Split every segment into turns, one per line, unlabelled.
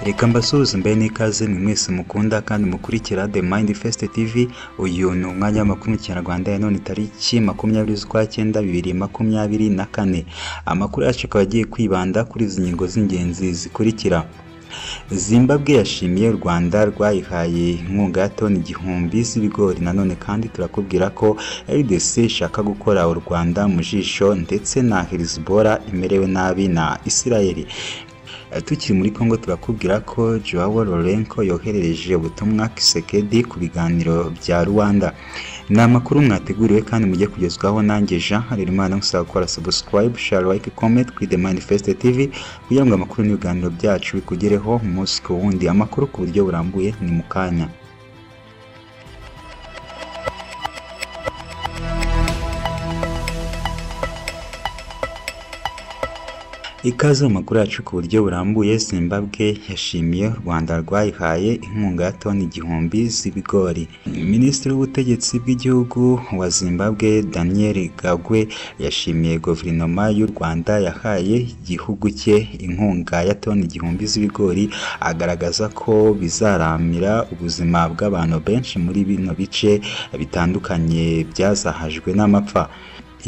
reka mbasuhuze mbahe n'ikaze mwe mwese mukunda kandi mukurikira The Mind Fest TV uyu ni umwanya wa makumyabiri Kinyarwanda ya none tariki makumyabiri z'ukwa cyenda bibiri makumyabiri na kane amakuru yacu akaba agiye kwibanda kuri izi ngingo z'ingenzi zikurikira zimbabwe yashimiye u rwanda rwayihaye inkunga ya toni igihumbi z'ibigori nanone kandi turakubwira ko rdc ishaka gukora u rwanda mu jisho ndetse na hezbollah imerewe nabi na isirayeli tukiri muri congo turakubwira ko joao lorenko yoherereje ubutumwa kisekedi ku biganiro bya rwanda ni amakuru mwateguriwe kandi mujye kugezwaho nanjye jean harerimana gusaba gukora subscribe share like comment kuri the manifest tv kugira ngo amakuru n'ibiganiro byacu bikugereho umunsi ku wundi amakuru ku buryo burambuye ni mu kanya ikaze mu makuru yacu ku buryo burambuye zimbabwe yashimiye u rwanda rwayihaye inkunga ya toni igihumbi z'ibigori minisitiri w'ubutegetsi bw'igihugu wa zimbabwe daniel gagwe yashimiye guverinoma y'u rwanda yahaye igihugu cye inkunga ya toni igihumbi z'ibigori agaragaza ko bizaramira ubuzima bw'abantu benshi muri bino bice bitandukanye byazahajwe n'amapfa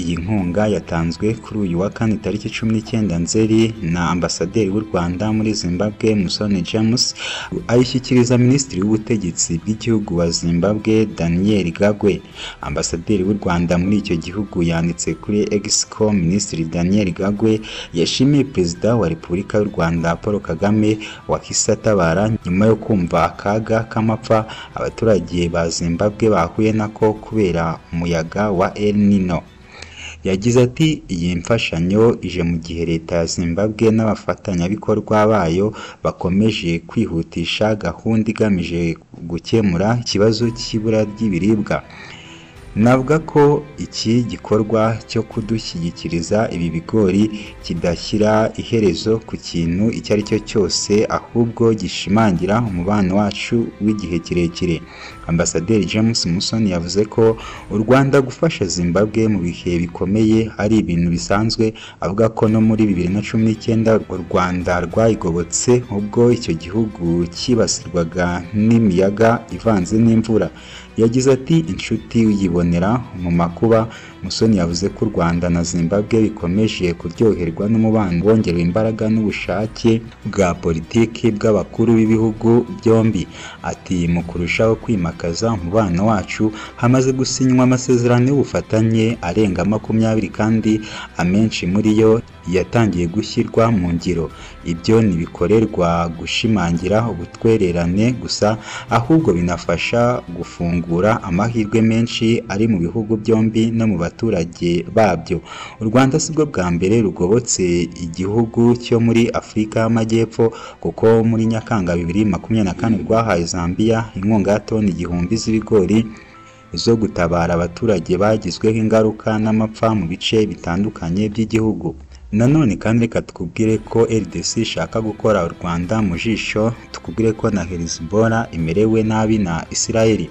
iyi nkunga yatanzwe kuri uyu wa kane tariki cumi n'icyenda nzeri na ambasaderi w'u rwanda muri zimbabwe musoni james ayishyikiriza minisitiri w'ubutegetsi bw'igihugu wa zimbabwe daniel gagwe ambasaderi w'u rwanda muri icyo gihugu yanditse kuri exco minisitiri daniel gagwe yashimiye perezida wa repubulika y'u rwanda paul kagame wakise atabara nyuma yo kumva akaga k'amapfa abaturage ba zimbabwe bahuye nako kubera umuyaga wa el nino yagize ati iyi mfashanyo ije mu gihe leta ya zimbabwe n'abafatanyabikorwa bayo bakomeje kwihutisha gahunda igamije gukemura ikibazo cy'ibura ry'ibiribwa navuga ko iki gikorwa cyo kudushyigikiriza ibi bigori kidashyira iherezo ku kintu icyo ari cyo cyose ahubwo gishimangira umubano wacu w'igihe kirekire ambasaderi james musoni yavuze ko u rwanda gufasha zimbabwe mu bihe bikomeye ari ibintu bisanzwe avuga ko no muri bibiri na cumi n'icyenda u rwanda rwayigobotse ubwo icyo gihugu cyibasirwaga n'imiyaga ivanze n'imvura yagize ati inshuti uyibonera mu makuba musoni yavuze ko u rwanda na zimbabwe bikomeje kuryoherwa n'umubano wongerewe imbaraga n'ubushake bwa politiki bw'abakuru b'ibihugu byombi ati mu kurushaho kwimakaza umubano wacu hamaze gusinywa amasezerano y'ubufatanye arenga makumyabiri kandi amenshi muri yo yatangiye gushyirwa mu ngiro ibyo ntibikorerwa gushimangira ubutwererane gusa ahubwo binafasha gufungura amahirwe menshi ari mu bihugu byombi no mu baturage babyo u rwanda si bwo bwa mbere rugobotse igihugu cyo muri afurika y'amajyepfo kuko muri nyakanga bibiri makumyabiri na kane rwahaye zambia inkunga ya toni igihumbi z'ibigori zo gutabara abaturage bagizweho ingaruka n'amapfa mu bice bitandukanye by'igihugu nanone kandi reka tukubwire ko rdc ishaka gukora u rwanda mu jisho tukubwire ko na hezbollah imerewe nabi na isirayeli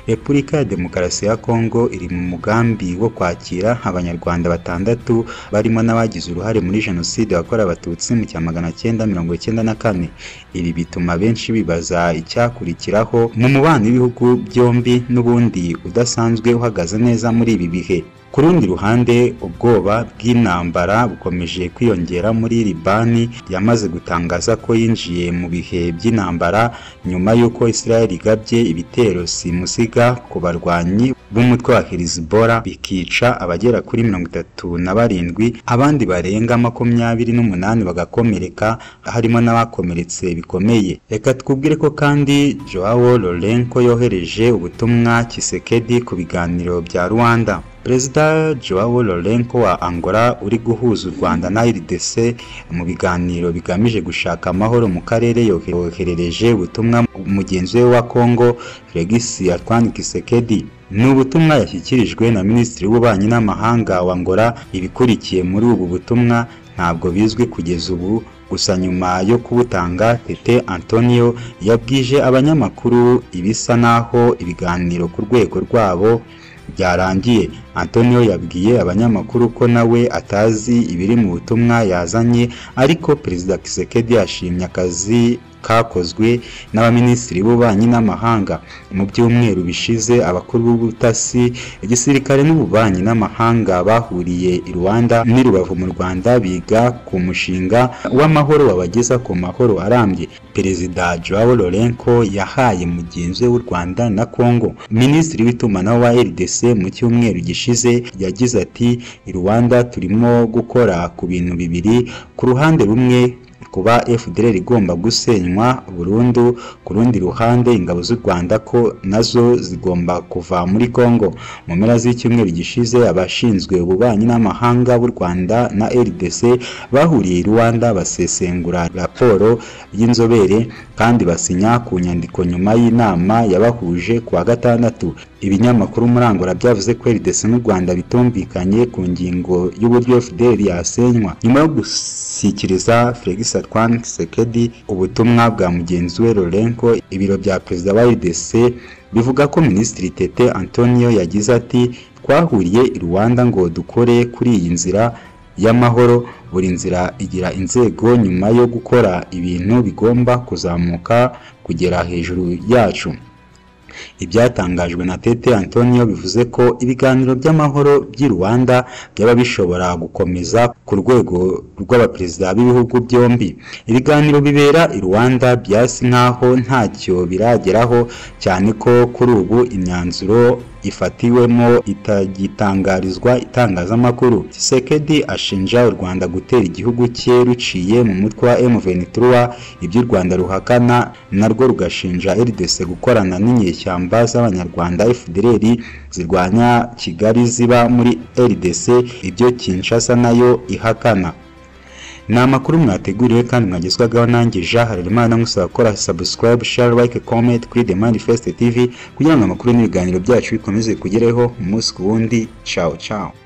repubulika ya demokarasi ya kongo iri mu mugambi wo kwakira abanyarwanda batandatu barimo n'abagize uruhare muri jenoside yakorewe abatutsi mu cya magana cyenda mirongo icyenda na kane ibi bituma benshi bibaza icyakurikiraho mu mubano w'ibihugu byombi n'ubundi udasanzwe uhagaze neza muri ibi bihe ku rundi ruhande ubwoba bw'intambara bukomeje kwiyongera muri libani yamaze gutangaza ko yinjiye mu bihe by'intambara nyuma y'uko israel igabye ibitero simusiga ku barwanyi b'umutwe wa hezbollah bikica abagera kuri mirongo itatu na barindwi abandi barenga makumyabiri n'umunani bagakomereka harimo n'abakomeretse bikomeye reka twubwire ko kandi joao lorenko yohereje ubutumwa kisekedi ku biganiro bya rwanda perezida joao lorenko wa angola uri guhuza u rwanda na rdc mu biganiro bigamije gushaka amahoro mu karere yoherereje ubutumwa mugenzi we wa congo felix antoine kisekedi ni ubutumwa yashyikirijwe na minisitiri w'ububanyi n'amahanga wa angola ibikurikiye muri ubu butumwa ntabwo bizwi kugeza ubu gusa nyuma yo kubutanga tete antonio yabwije abanyamakuru ibisa n'aho ibiganiro ku rwego rwabo byarangiye Antonio yabwiye abanyamakuru ko nawe atazi ibiri mu butumwa yazanye ariko Perezida Kisekedi yashimye akazi kakozwe n'abaminisitiri b'ububanyi n'amahanga mu byumweru bishize abakuru b'ubutasi igisirikare n'ububanyi n'amahanga bahuriye i Rwanda n'i Rubavu mu Rwanda biga ku mushinga w'amahoro wabageza ku mahoro arambye Perezida Joao Lourenco yahaye mugenzi we w'u Rwanda na Congo Minisitiri w'itumanaho wa RDC mu cyumweru gishize yagize ati i Rwanda turimo gukora ku bintu bibiri ku ruhande rumwe kuba FDLR igomba gusenywa burundu ku rundi ruhande ingabo z'u Rwanda ko nazo zigomba kuva muri Congo mu mpera z'icyumweru gishize abashinzwe ububanyi n'amahanga b'u Rwanda na RDC bahuriye i Rwanda basesengura raporo y'inzobere kandi basinya ku nyandiko nyuma y'inama yabahuje kuwa gatandatu ibinyamakuru Murangura byavuze ko RDC n'u Rwanda bitumvikanye ku ngingo y'uburyo FDLR yasenywa nyuma yo gushyikiriza Felix Antoine Tshisekedi ubutumwa bwa mugenzi we Lourenco ibiro bya perezida wa RDC bivuga ko Minisitiri Tete Antonio yagize ati twahuriye i Rwanda ngo dukore kuri iyi nzira y'amahoro buri nzira igira inzego nyuma yo gukora ibintu bigomba kuzamuka kugera hejuru yacu ibyatangajwe na Tete Antonio bivuze ko ibiganiro by'amahoro by'i Rwanda byaba bishobora gukomeza ku rwego rw'abaperezida b'ibihugu byombi ibiganiro bibera i Rwanda byasi nkaho ntacyo birageraho cyane ko kuri ubu imyanzuro ifatiwemo itagitangarizwa itangazamakuru Tshisekedi ashinja u Rwanda gutera igihugu cye ruciye mu mutwe wa M23 ibyo u Rwanda ruhakana narwo rugashinja RDC gukorana n'inyeshyamba z'abanyarwanda FDLR zirwanya Kigali ziba muri RDC ibyo Kinshasa nayo ihakana ni amakuru mwateguriwe kandi mwagezwagaho nanjye Jean Harerimana nkusaba gukora subscribe, share, like, comment kuri The Manifest TV kugira ngo amakuru n'ibiganiro byacu bikomeze kugereho umunsi ku wundi ciao ciao